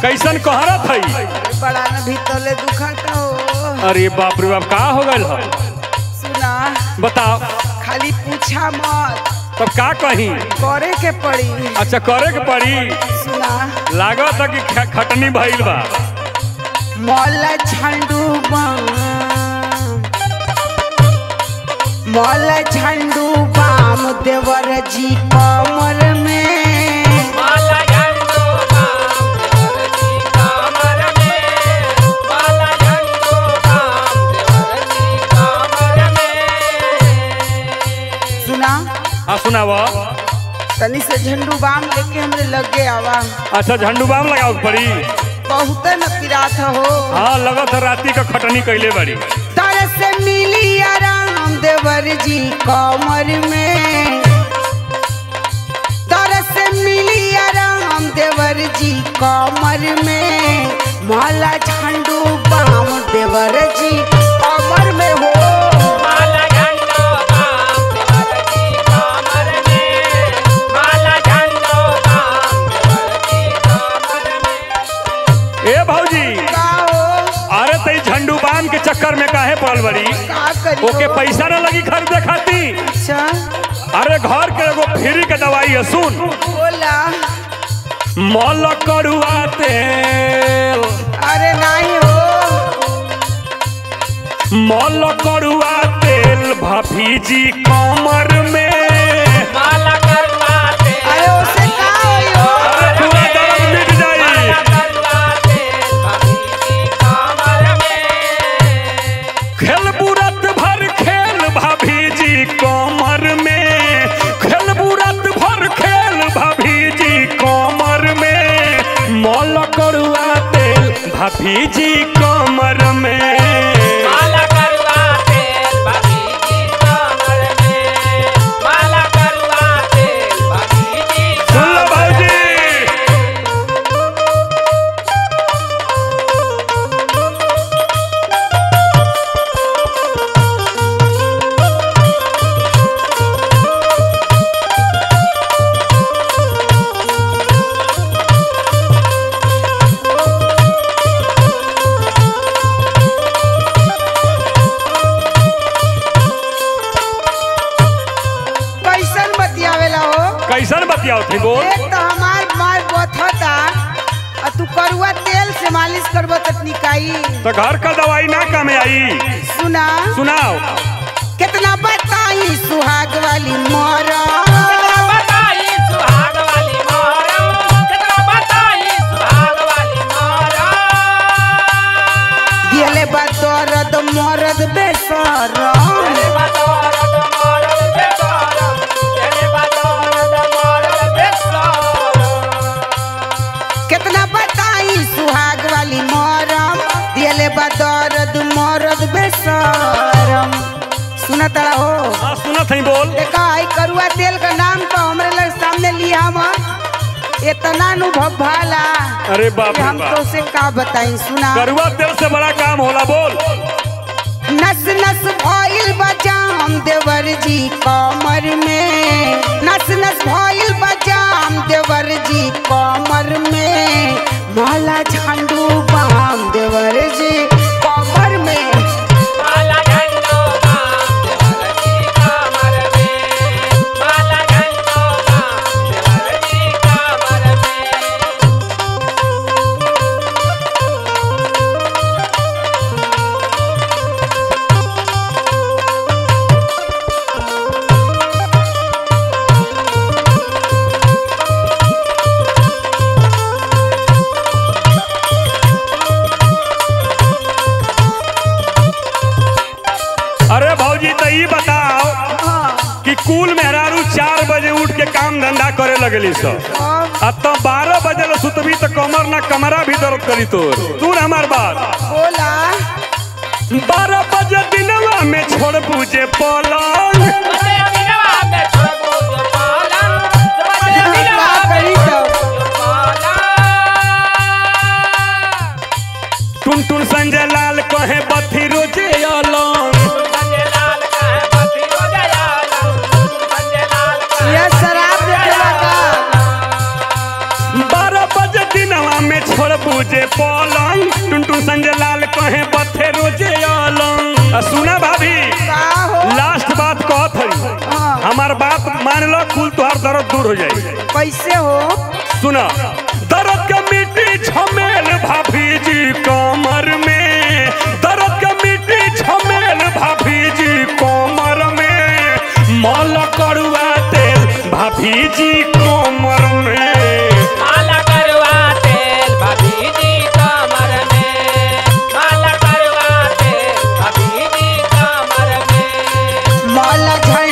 कैसन कहरत हई बड़ा न भीतरले दुखता हो अरे बाप रे बाप का हो गइल ह सुना बताओ खाली पूछा मत तब का कही करे के पड़ी अच्छा करे के पड़ी सुना लागत है कि ख- खटनी भइल बा मौल झंडू बाम मौल झंडू बाम देवर जी कमर में माला झंडो बाम देवरजी कमर में माला झंडो बाम देवरजी कमर में सुना हाँ सुनाव तनी से झंडू बाम लेके हमरे लगे आवा अच्छा झंडू बाम लगाओ के पड़ी बहुत न पिरात हो हाँ लगत है राती का खटनी कैले बड़ी तर से मिली आराम देवर जी कमर में तर से मिली आराम देवर जी कमर में माला झंडू बाम देवर जी कमर में हो माला झंडो बाम देवरजी कमर में माला झंडो बाम देवरजी कमर में ए भौजी का हो अरे तई झंडू बाम के चक्कर में काहे पड़ल बड़ी का करी ओके पैसा न लगी खरीदे खाती अच्छा अरे घर के एगो फ्री के दवाई है सुन बोला मल करुआ तेल अरे नहीं हो मल करुआ तेल भभीजी कमर में माला करवा दे अरे उसे का होई हो अरे पूरा दर्द मिट जाई माला करवा दे भगीजी कमर में खेल बुरत भर खेल भभीजी कमर में खेल बुरत भर खेल भभीजी कमर में मल करुआ तेल भभीजी कमर में माला करवा तेल भगीजी कमर में माला करवा तेल भगीजी सुन लो भौजी कैसन बतियावेला हो कैसन बतियाओ थी बोल एक तो हमार मार बथता आ तू करुआ तेल से मालिश करबो त निकाई तो घर का दवाई ना काम आई सुना सुनाओ कितना बताई सुहाग वाली मोरा कितना बताई सुहाग वाली मोरा कितना बताई सुहाग वाली मोरा दियले बा दर्द मरद बेसरम तेरे बदौलत मरल बेसरम तेरे बदौलत मरल बेसरम कितना बताई सुहाग वाली मोरम दियले बा दर्द मरद बेसरम सुना तड़ा हो हाँ सुनत हई बोल देखा आई करुआ तेल का नाम तो हमरे लग सामने लिया हम इतना अनुभव भाला अरे बाप कि रे हम बाप तो से का बताई सुना करुआ तेल से बड़ा काम होला बोल नस नस भइल बजाम देवर जी कमर में नस नस भइल बजाम देवर जी कमर में माला झंडू बाम देवर जी कमर में माला झंडो बाम देवरजी कमर में माला झंडो बाम देवरजी कमर में अरे भौजी तो ई बताओ हाँ, कि कुल मेहरारू चार बजे उठ के काम धंधा करे लगली सब अब अब तो बारह बजे ले सुतबी तो कमर ना कमरा भी दर्द करी तोर तू हमार बात बोला बारह बजे दिनवा में छोड़ पूजे पलंग बजे दिनवा में छोड़बो जो पालन बजे दिनवा का में करी तब जो पालन टुन टुन संजय लाल कहे बथी रोजे अलंग संजय लाल का है पति हो दयाल संजय लाल का यह शराब देखेला का बारह बजे दिनवा में खोल पूजे पलंग टुनटुन संजय लाल कहे बथे रोजे अलंग आ सुना भाभी का हो लास्ट बात कहत हई हाँ, हमार बात मान लो कुल तुहार दर्द दूर हो जाई कैसे हो सुना दर्द के मिट्टी झमेल भाभी जी कमर में दर्द के मिट्टी झमेल भाभी जी कमर में मल करुआ तेल भाभी जी कमर में माला करवा तेल भाभी जी कमर में माला करवा तेल भाभी जी कमर में माला झंडा